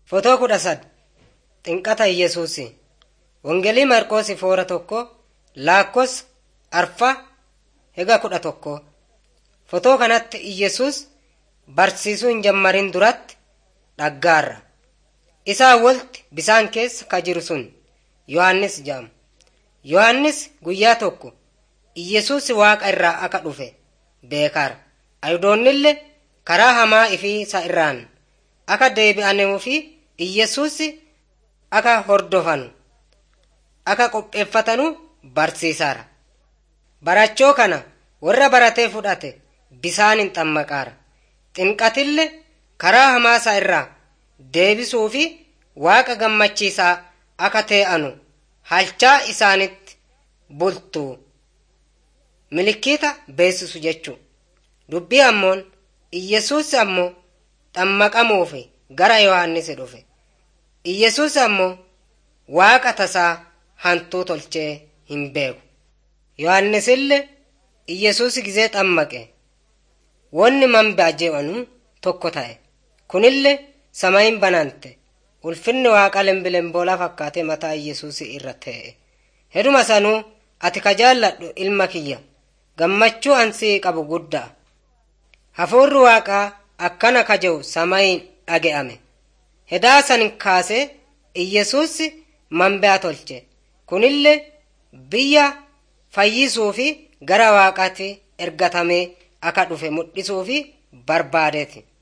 Fotoo kudha sad xinqata Iyyasuusi Wangeelii Marqoos foora tokko laakkos arfa hega kudha tokko Fotoo kanatti Iyyasuus barsiisuu hin jammarin duratti dhaggaarra. Isaa wolti bisaan keessa ka jiru sun Yohaannis jedhama. Yohaannis guyyaa tokko Iyyasuus waaqa irraa akka dhufe beekaara. Ayidoonnillee karaa hamaa ifii isa irraan akka deebi'anuu fi Iyyasuus akka hordofanu akka qopheeffatanu barsiisaara. Barachoo kana warra baratee fudhate bisaan hin xammaqaara. Xinqatillee karaa hamaa isaa irraa deebisuu fi waaqa gammachiisaa akka ta'anu halchaa isaanitti bultu milikiita beeksisu jechuu dubbii ammoon Iyyasuus ammoo xammaqamuuf gara Yohaannis dhufe. Iyyasuus ammoo waaqa tasaa hantuu tolchee hin beeku. Yohaannisillee Iyyasuus gizee xammaqe. Wanni manbaa jedhanu tokko ta'e. Kunillee samayin banante. Ulfinni waaqa lembilemboolaa fakkaatee mataa Iyyasuus irra ta'e. Heduma sanuu ati ka jaalladhu ilma kiyya. Gammachuu ansii qabu guddaa. Hafuurri waaqaa akkana ka jehu samayin dhage'ame. Hedaa san kaasee Iyyasuus manbaa tolche. Kunillee biyya fayyisuu fi gara waaqaatti ergatamee akka dhufe mul'isuu fi barbaadeeti.